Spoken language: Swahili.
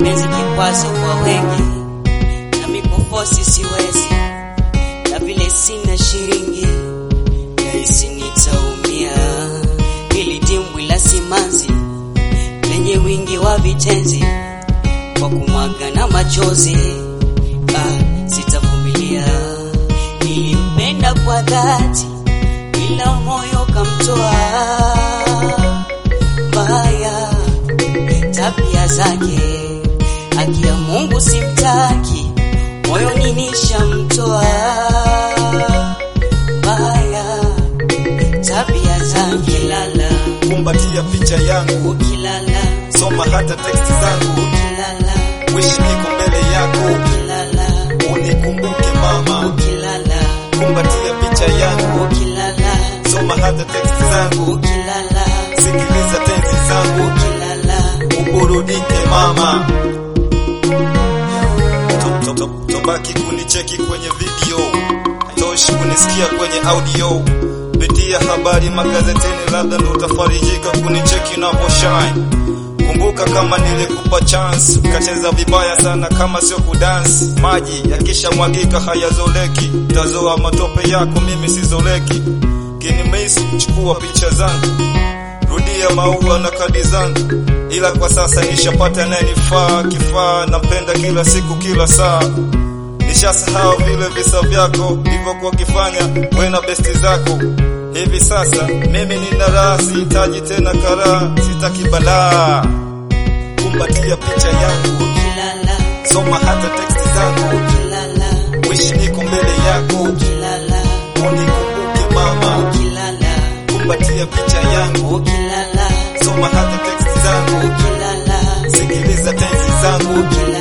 mapenzi kikwazo kwa wengi, na mikufosi siwezi, na vile sina shilingi, nahisi nitaumia. Hili dimbwi la simanzi lenye wingi wa vitenzi, kwa kumwaga na machozi, ah, sitavumilia. Nilimpenda kwa dhati, ila moyo kamtoa mbaya tabia zake, haki ya Mungu simtaki, moyoni nishamtoa mbaya tabia zake. Ukilala kumbatia picha yangu, ukilala soma hata teksti zangu, ukilala wishi niko mbele yako, ukilala unikumbuke mama. ukilala Kumbatia picha yangu, ukilala soma hata teksti zangu, ukilala sikiliza tenzi zangu, ukilala uburudike mama. To- to- to- Tobaki kunicheki kwenye video, toshi kunisikia kwenye audio. Pitia habari magazeteni, labda ndo utafarijika kunicheki na shine. Kumbuka kama nilikupa chance, ukacheza vibaya sana kama sio kudansi. Maji yakishamwagika hayazoleki, tazoa matope yako, mimi sizoleki. Kinimisi, chukua picha zangu rudia maua na kadi zangu, ila kwa sasa nishapata nayenifaa kifaa. Napenda kila siku kila saa, nishasahau vile visa vyako hivyokuwa ukifanya we na besti zako. Hivi sasa mimi nina raha, sihitaji tena karaa, sitaki balaa. Kumbatia picha yangu, ukilala soma hata teksti zangu, ukilala wishi niko mbele yako, ukilala unikumbuke mama. ukilala Kumbatia picha yangu, ukilala soma hata teksti zangu, ukilala sikiliza tenzi zangu, ukilala